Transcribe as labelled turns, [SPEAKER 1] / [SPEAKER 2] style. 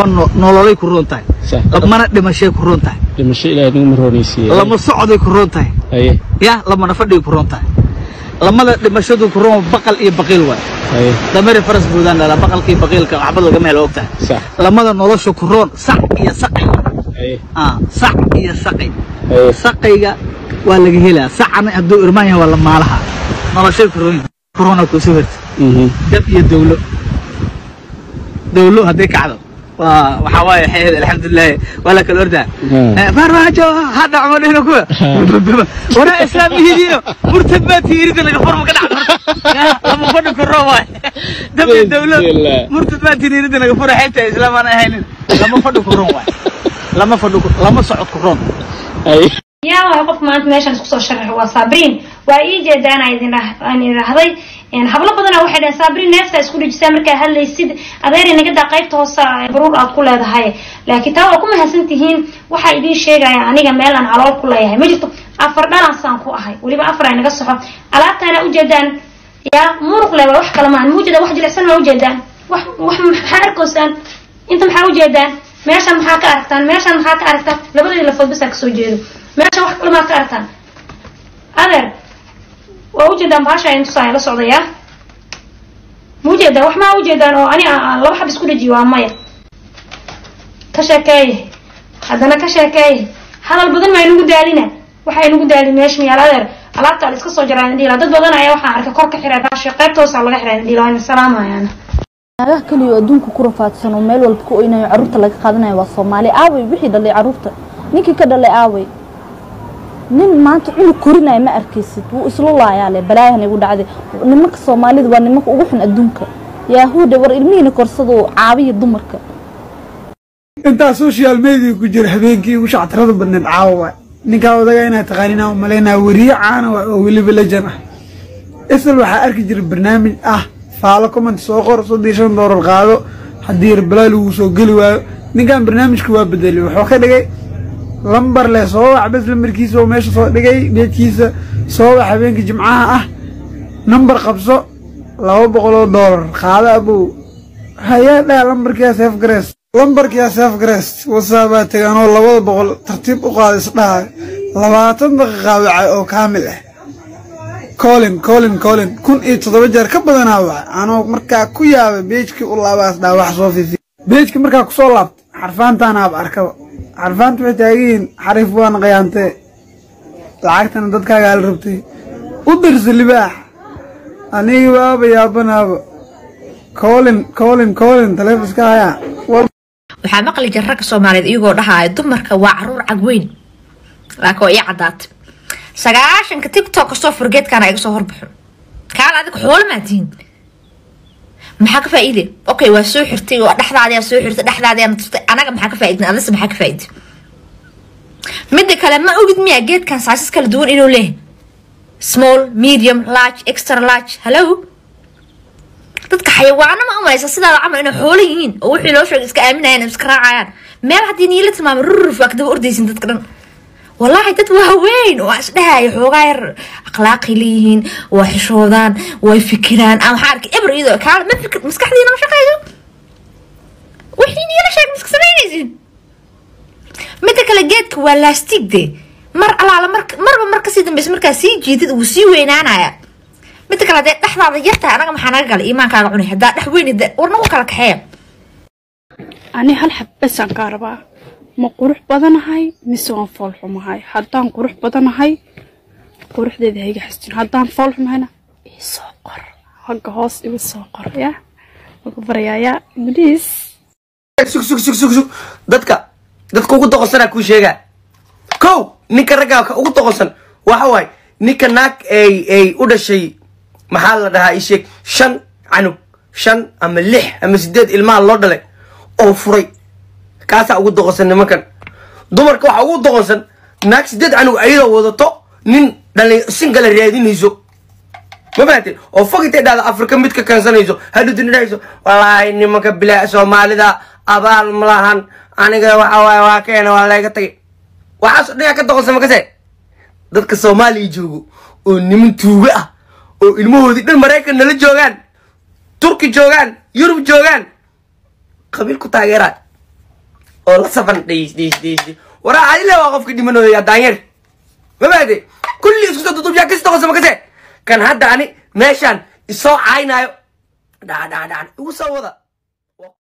[SPEAKER 1] no- nololay ku roon tahay
[SPEAKER 2] Sax.
[SPEAKER 1] lamana dhimashay ku roon tahay
[SPEAKER 2] dhimasho ilaahay nagu maroonaysiiye
[SPEAKER 1] lama socday ku roon tahay
[SPEAKER 2] haye
[SPEAKER 1] ya lamana fadhigay ku roon tahay lamada dhimashadu ku roon baqal iyo baqiil waay
[SPEAKER 2] haye
[SPEAKER 1] damari faras buudaan dhala baqalka iyo baqiilka waxba lagama helo ogtahay
[SPEAKER 2] sax
[SPEAKER 1] lamada nolosha ku roon sac iyo saqay
[SPEAKER 2] haye
[SPEAKER 1] ah sac iyo saqay
[SPEAKER 2] haye
[SPEAKER 1] saqayga waa laga helaa sacana hadduu irmaan yahay waa la maalaha noloshay ku roon corona ku soo hirta
[SPEAKER 2] mhm
[SPEAKER 1] dab iyo dawlo dawlo hadday kacdo waa waxaa waaye xeed alxamdulilah waa la kala ordaa
[SPEAKER 2] Hmm.
[SPEAKER 1] Eh, farmaajo ha dhacmo dhino kuwa waraa islaam yihiino murtad baa tiirida laga forma ka dhacdo lama fadhi kuro waay dab iyo dawlo
[SPEAKER 2] Bismillah.
[SPEAKER 1] murtad baa tiirida laga fura xeebta islaam aan ahaynin lama fadhi kuron waay lama fadhi ku- lama socod kuron
[SPEAKER 2] haye
[SPEAKER 3] yaa waay qof maanta meeshaan isku soo sharaxay waa saabriin waa ii jeedaan aan idin dhah- aan idhaahday Een, hablo badana waxay dhaheen saabriin neefta isku dhijisaa markaa hadlaysid adeer inaga daa qaybta hoose ee baruur aad ku leedahay laakiin taa waa ku mahadsan tihiin waxaa idiin sheegaya aniga meel aan calool ku leeyahay ma jirto afar dhalansaan ku ahay weliba afar ay naga soxo alaabtaana ujeedaan yaa muruq le waa wax kale maahan muujeeda wax jilicsan ma ujeedaan wax wax maxaa arkoosaan inta maxaa ujeedaan meeshan maxaa ka aragtaan meeshan maxaa ka aragtaan labadeeda lafood basaa kasoo jeedo meeshan wax kale maad ka aragtaan adeer waa ujeedaan bahasha in tusaa la socdayaa ma ujeedaan wax maa ujeedaan oo ani aan aan laba xab isku dhajiyo waa maya ka sheekeeye haddana ka sheekeeye hadal badan maa inugu daalina waxa inugu daali meesha miyaal adeer alaabta la iska soo jaraan dhiila dad badan ayaa waxaan arkay kor ka xiray baasha qaybta hoosa laga xiray dhiila waan salaamayaana
[SPEAKER 4] naagaha keliya oo adduunka ku rafaadsan oo meel walba ku oynayo carruurta laga qaadanayo waa soomaali aaway wixii dhalay carruurta ninkii ka dhalay aaway nin maanta cunug korinaya ma arkaysid wuu isla laayaa le balaayahan igu dhacday nimanka soomaalida waa nimanka ugu xun adduunka yaahuude war ilmihiina korsado caabiya dumarka
[SPEAKER 5] intaa social media ku jira habeenkii ugu shactirada badneed caawa waay ninkaa odaga inaa taqaanina umalaynaa weriye caana waay oo weliba lejan ah isal waxaa arki jira barnaamij ah faalo comment soo qor soddii shan doolar qaado haddii rabalaal uu soo geli waayo ninkan barnaamijka waa bedelay wuxuu ka dhigay lambar leh soo wac bes lambarkiisa oo meesha soo dhigay beedkiisa soo wac habeenka jimcaha ah nambar qabso laba boqol oo doolar qaado abow hayaa dhaa lambarkiyaa seef garees lambarkiyaa seef garees wasaabaa tegaanoo labada boqol tartiib u qaada isdhaha labaatan daqiiqa wacay oo kaamil ah colin colin colin kun iyo toddoba jeer ka badanaa waca anoo markaa ku yaabay beejkii u laabaas dhaa wax soo fiifi beejkii markaa kusoo laabta xarfaantaanaaba arkaba xarfaanta waxay taagiyiin xariif waana qayaantee lacagtana dadkaagaa la rabtay u dirsa libaax aniga baaba yaabanaaba colin colin colin taleefiska hayaa war
[SPEAKER 6] waxaa maqli jira ragga soomaaliyeed iyagoo dhahaya dumarka waa caruur cagweyn laakiin waa ii caddaatay sagaashanka tiktok kastoo furgeedkaana iga soo horbaxo kaal adiga xoolo maa tihin maxaa ka faa'iide okay waa soo xirtay oo dhexdaadiyaa soo xirtay dhexdaadiyaa natirtay anaga maxaa ka faa'iidin adise maxaa ka faa'iide midda kale ma ogid miyaa geedkan saasis kala duwan inuu leeyahay small medium large extra large hello dadka xayawaano ma umalaysa sidaada camal inay xoolo yihiin oo wixii loo sheegay iska aaminayaan oo iska raacayaan meel haddii niila tilmaamay ruruf waa kadaba ordaysin dadka dhan wallaahi dad waaweyn oo isdhahaya xoogaa yar akhlaaqay leeyihiin waa xishoodaan way fikiraan aan waxaa arkay eber iyadoo kaale ma fikir maskaxdiina ma shaqeyso wixii niila sheeg miska samaynaysin midda kale geedka waa laastig de mar alaala mar marba mar kasii dambeysa markaa sii jiidid wuu sii weynaanaya midda kale hadee dhexdaada yartahay anaga maxaa naga galay iimaankaaga cunay haddaa dhex weyn war nagu kala kaxeeya
[SPEAKER 7] ani hal xabbasaan kaa rabaa ma qurux badanahay mise waan fool xumahay haddaan qurux badanahay quruxdeeda hayga xastin haddaan fool xumahayna isoo qor hagga hoos igu soo qor ya ugu barayaayaa bliis
[SPEAKER 8] sug sug sug sug sug dadka dadka ugu doqonsanaa kuu sheegaa kow ninka raggaa ka ugu doqonsan waxa waaye ninka naag ay ay u dhashay maxaa la dhahaa ii sheeg shan canug shan ama lix ama sideed ilmaha loo dhalay oo furay kaasaa ugu doqonsan nimankan dumarka waxaa ugu doqonsan naag sideed canug ayadoo wadato nin dhalin singala raadinayso ma fahanteen oo fog intay dhahda afrika mid ka kansanayso hadhudina dhahayso wallaahi nimanka bilaa soomaalida abaal ma lahan aniga waxa waaye waa keena waa layga tagay waxaas dhan yaa ka doqonsan makase dadka soomaaliya joogo oo niman tuugo ah oo ilmahoodii dhan maraykan nala joogaan turki joogaan yurub joogaan qabiil ku taageeraa oo la safan dhiis dhiis dhiis dhiis waraa adile waa qofka dhimanooya daanyer ma baade kulli isku soo dudub yaa kasi doqonsa makase kan hadda ani meeshaan isoo caynaayo dhaca dhaca dhaca igu soo wada